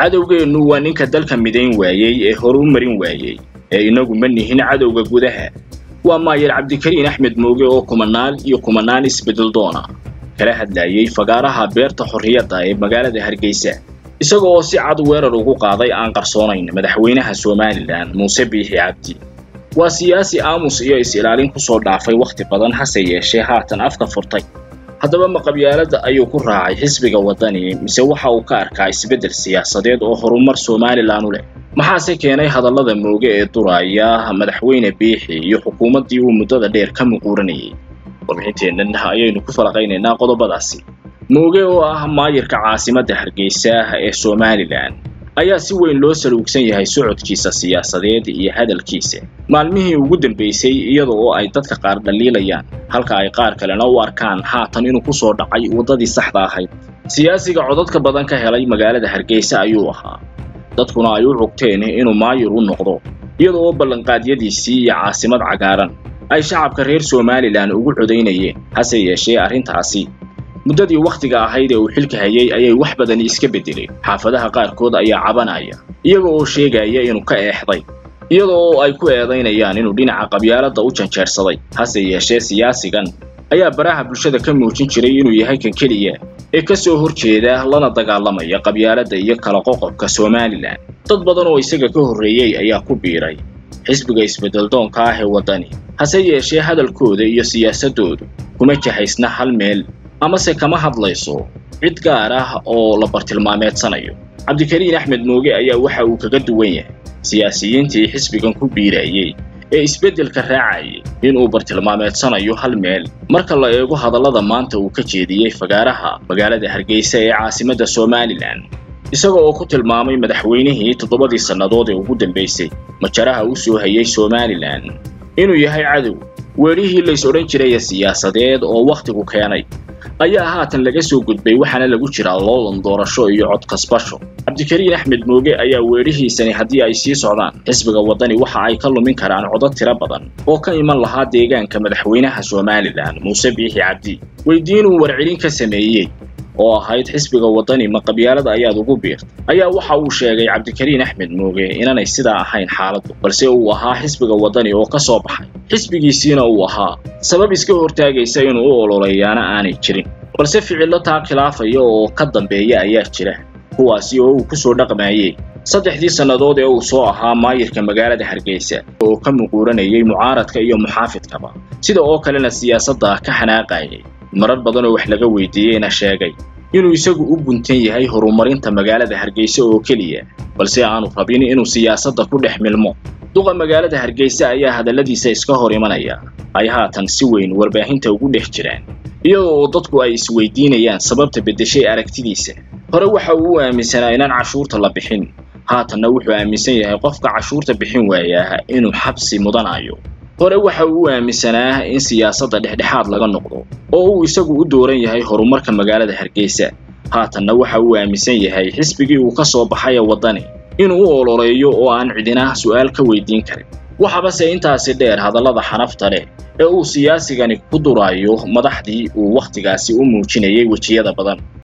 cadowgeennu waa ninka dalka midayn waayey ee horu marin waayey ee inagu ma nihin cadowga gudaha waa maayar cabdikariin axmed mooge oo kumanaal iyo kumanaan isbedel doona kala hadlayey fagaaraha beerta xorriyadda ee magaalada hargeysa isaga oo si cad weerar ugu qaaday aan qarsoonayn madaxweynaha somalilan muuse biixi cabdi waa siyaasi aamus iyo is-ilaalin ku soo dhaafay wakhti badan hase yeeshee haatan afka furtay haddaba maqabyaaladda ayuu ku raacay xisbiga waddani mise waxa uu ka arkaa isbeddel siyaasadeed oo horumar somalilan u leh maxaase keenay hadallada mooge ee duraaya madaxweyne biixi iyo xukuumaddii uu muddada dheer ka muquuranayay warbixinteennan ayaynu ku falaqaynaynaa qodobadaasi mooge oo ah maayirka caasimadda hargeysa ee somalilan ayaa si weyn loo saluugsan yahay socodkiisa siyaasadeed iyo hadalkiisa maalmihii ugu dambaysay iyada oo ay dadka qaar dhaliilayaan halka ay qaar kalena u arkaan haatan inuu ku soo dhacay waddadii saxda ahayd siyaasiga codadka badan ka helay magaalada hargeysa ayuu ahaa dadkuna ay u cogteen inuu maayir u noqdo iyada oo ballanqaadyadiisii iyo caasimad cagaaran ay shacabka reer somalilan ugu codaynayeen hase yeeshee arrintaasi muddadii wakhtiga ahayd ee uu xilka hayay ayay wax badani iska beddeleen xaafadaha qaarkood ayaa cabanaya iyaga oo sheegaya inuu ka eexday iyada oo ay ku eedaynayaan inuu dhinaca qabyaaladda u janjeersaday hase yeeshee siyaasigan ayaa baraha bulshada ka muujin jiray inuu yahay kan keliya ee ka soo hor jeeda lana dagaalamaya qabyaaladda iyo kala qoqobka somalilan dad badan oo isaga ka horreeyey ayaa ku biiray xisbiga isbeddeldoonka ah ee waddani hase yeeshee hadalkooda iyo siyaasaddoodu kuma jahaysna hal meel amase kama hadlayso cid gaar ah oo la bartilmaameedsanayo cabdikariin axmed mooge ayaa waxa uu kaga duwan yahay siyaasiyiintii xisbigan ku biirayey ee isbeddelka raacayay inuu bartilmaameedsanayo hal meel marka la eego hadallada maanta uu ka jeediyey fagaaraha magaalada hargeysa ee caasimadda somalilan isaga oo ku tilmaamay madaxweynihii toddobadii sannadood ee ugu dambaysay majaraha u soo hayay somalilan inuu yahay cadow weelihii lays odhan jiraya siyaasadeed oo wakhtigu keenay ayaa haatan laga soo gudbay waxaana lagu jiraa loolan doorasho iyo cod kasbasho cabdikariin axmed mooge ayaa weedhihiisani haddii ay sii socdaan xisbiga waddani waxa ay ka lumin karaan codad tiro badan oo ka iman lahaa deegaanka madaxweynaha somalilan muuse biixi cabdi weydiinuu warcelin ka sameeyey oo ahayd xisbiga waddani ma qabyaalada ayaad ugu biirtay ayaa waxa uu sheegay cabdikariin axmed mooge inaanay sidaa ahayn xaaladdu balse uu ahaa xisbiga waddani oo ka soo baxay xisbigiisiina uu ahaa sabab iska hortaagaysa inuu u ololeeyaana aanay jirin balse ficillo taa khilaafaya oo ka dambeeya ayaa jira kuwaasi oo uu ku soo dhaqmaayey saddexdii sannadood ee uu soo ahaa maayirka magaalada hargeysa oo ka muquuranayay mucaaradka iyo muxaafidkaba sida oo kalena siyaasadda ka xanaaqayay marar badan oo wax laga weydiiyeyna sheegay inuu isagu u guntan yahay horumarinta magaalada hargeysa oo keliya balse aanu rabin inuu siyaasadda ku dhex milmo duqa magaalada hargeysa ayaa hadalladiisa iska hor imanaya ay haatan si weyn warbaahinta ugu dhex jiraan iyadoo oo dadku ay isweydiinayaan sababta beddeshay aragtidiisa hore waxa uu u aaminsanaa inaan cashuurta la bixin haatanna wuxuu aaminsan yahay qofka cashuurta bixin waayaa inuu xabsi mudanayo hore waxa uu u aaminsanaa in siyaasadda dhexdhexaad laga noqdo oo uu isagu u dooran yahay horumarka magaalada hargeysa haatanna waxa uu aaminsan yahay xisbigii uu ka soo baxay ee waddani inuu u ololeeyo oo aan cidina su'aal ka weydiin karin waxabase intaasi dheer hadallada xanafta leh ee uu siyaasigani ku duraayo madaxdii uu wakhtigaasi u muujinayay wejiyada badan